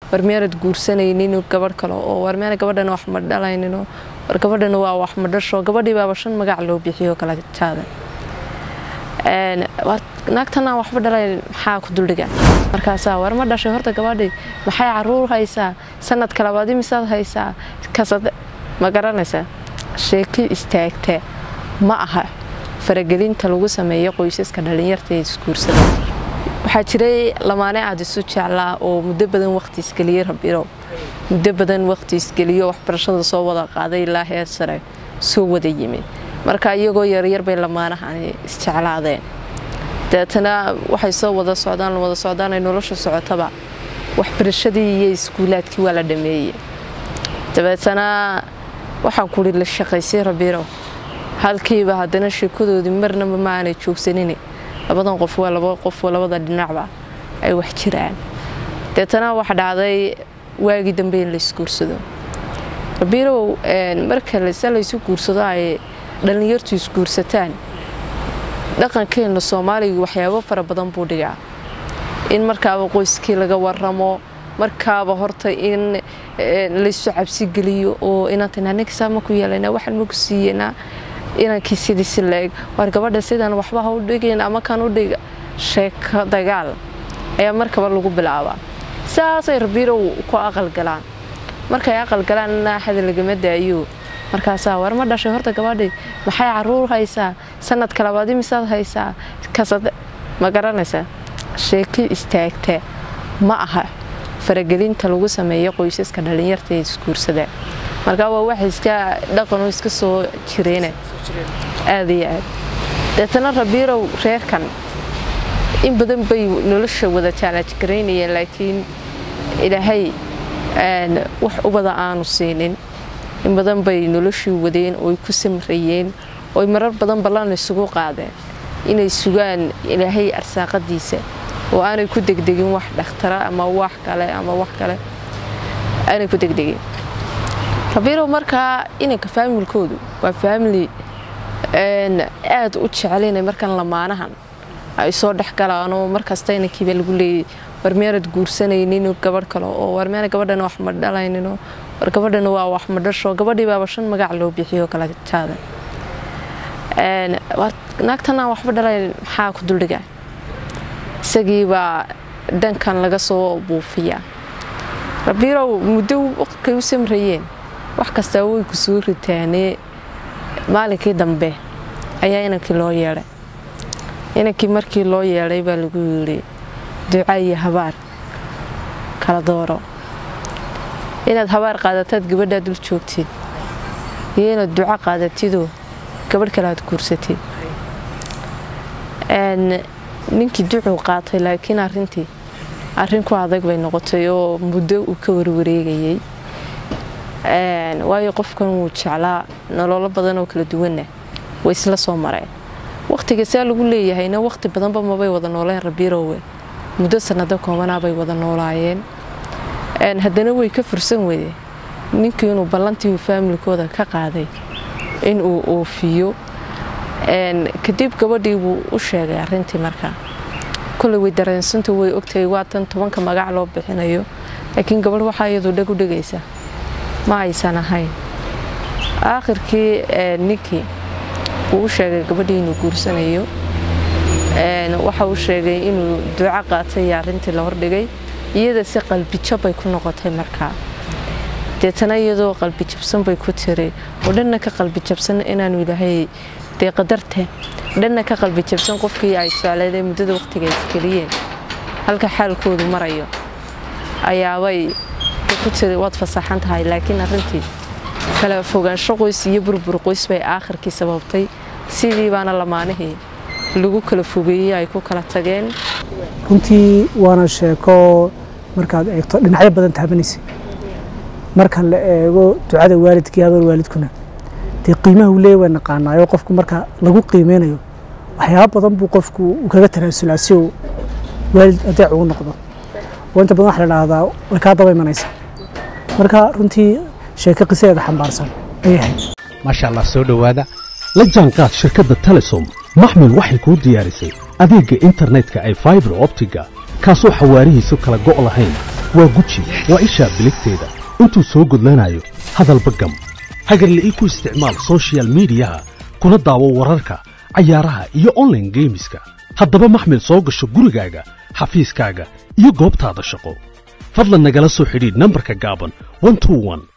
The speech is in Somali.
war miyaanad guursanaynin gabadh kale oo war miyaana gabadhana wax ma dhalaynino war gabadhana waa wax ma dhasho gabadhii baaba shan magac loo bixiyo kala jaada naagtanaa waxba dhalay maxaa ku duldhiga markaasaa war ma dhashay horta gabadhii maxay caruur haysaa sanadka labaad imisaad haysaa kasad ma garanaysaa sheeki istaagta ma aha faragelinta lagu sameeyo qoysaska dhallinyarta ee isguursada waxaa jiray lamaane aad isu jeclaa oo muddo badan waqti isgeliyey rabirow muddo badan waqti isgeliyo waxbarashada soo wada qaaday ilaa heer sare soo wada yimid marka iyagoo yaryar bay lamaanahani isjeclaadeen dabeetana waxay soo wada socdaan wada socdaan ay nolosha socotaba waxbarashadii iyo iskuulaadkii waa la dhameeyey dabeetana waxaan kuri la shaqaysay rabirow halkiiba haddana sheekadoodii marnaba ma aanay joogsanin labadan qof waa laba qof labada dhinacba ay wax jiraan deetana waxa dhacday waagii dambe in la isguursado rabirow marka se laysu guursado ay dhallinyartu isguursataan dhaqankeena soomaaliga waxyaabo fara badan buu dhigaa in markaaba qoyskii laga waramo markaaba horta in laysu cabsigeliyo oo inaantan anigisaa maku yeelana waxaan maku siiyanaa inankii sidii si la-eg waar gabadha sidaan waxba ha u dhigayn ama kan u dhiga sheeko dagaal ayaa markaba lagu bilaabaa saasay rabiirow ku aqalgalaan markay aqalgalaanna hada lagama daayo markaasaa war ma dhashay horta gabadhii maxay caruur haysaa sanadka labaad imisaad haysaa kasad ma garanaysaa sheeki istaagta ma aha faragelinta lagu sameeyo qoysaska dhallinyarta ee isguursada markaa waa wax iska dhaqanoo iska soo jireyna aada iyo aad deetana rabiirow reerkan in badan bay nolosha wada jaalajgaraynayeen laakiin ilaahay wax ubada aanu siinin in badan bay noloshii wadeen ooy ku samrayeen ooy marar badan ballan isugu qaadeen inay sugaan ilaahay arsaaqadiisa oo aanay ku degdegin wax dhakhtara ama wax kale ama wax kale aanay ku degdegin rabiirow markaa inanka faamilkoodu waa faamili aada u jecelaynay markan lamaanahan ay soo dhex galaanoo markasta inankiiba lagu leeyay war miyaanad guursanaynin gabadh kale oo war miyaana gabadhana wax ma dhalaynino war gabadhana waa wax ma dhasho gabadhii baaba shan magac loo bixiyo kala jaada naagtanaa waxba dhalay maxaa ku duldhiga isagii baa dhankan laga soo buufiyaa rabiirow muddo waqtkay u samrayeen wax kastaa way ku soo ritaanee maalinkii dambe ayaa inankii loo yeedhay inankii markii loo yeedhay baa lagu yidhi duca iyo habaar kala dooro inaad habaar qaadataad gabadhaa dul joogtid iyo inaad duco qaadatidoo gabadh kale aad guursatid ninkii ducuu qaatay laakiin arintii arrin ku adag bay noqotay oo muddo uu ka warwareegayay waayo qofkan wuu jeclaa nololo badan oo kala duwanna way isla soo mareen wakhtiga saa lagu leeyahayna wakhti badanba mabay wada nooleen rabiirowe muddo sanado koobanaabay wada noolaayeen haddana way ka fursan weyde ninkii inuu ballantii uu faamilkooda ka qaaday inuu oofiyo kadib gabadhii buu u sheegay arintii markaa koley way dareensantu way ogtahay waatan tobanka magac loo bixinayo laakiin gabadh waxaa iyadu dheg u dhegaysa ma aysan ahayn aakhirkii ninkii wuu u sheegay gabadhii inuu guursanayo waxa uu sheegay inuu duco qaatay arintii la hordhigay iyada si qalbijab bay ku noqotay markaa deetana iyadoo qalbijabsan bay ku tiri oo dhanna ka qalbijabsan inaanu ilaahay dee qadarta dhanna ka qalbijabsan qofkii ay jecleedee muddada waqtiga isgeliyeen halka xaalkoodu marayo ayaabay ku tiri waad fasaxan tahay laakiin arintii kala fogaansho qoys iyo burbur qoys bay aakhirkii sababtay sidii baana lamaanihii lagu kala fogeeyey ay ku kala tageen runtii waana sheeko markaad eegto dhinacyo badan taabanaysa marka la eego ducada waalidkii habar waalidkuna dee qiimaha uu leeya waa naqaanaayo qofku marka lagu qiimeynayo waxyaaba badan buu qofku uu kaga tanaasulaa si uu waalid adeec ugu noqdo oo inta badan waxa la dhahdaa way kaa daba imanaysaa marka runtii sheeko qisadeeda xambaarsan ayay ahayd maasha allah soo dhowaada la jaanqaad shirkadda telesom maxmil waxay kuu diyaarisay adeegga internetka ay faibar optiga kaasoo xawaarihiisu kala go' lahayn waa guji waa ishaa biligteeda intuu soo gudlanayo hadalba gam hagarle ii ku isticmaal soshiyal miidiyaha kuna daawo wararka cayaaraha iyo onlaine geemiska haddaba maxmil soo gasho gurigaaga xafiiskaaga iyo goobtaada shaqo fadlan nagala soo xidhiidh nambarka gaaban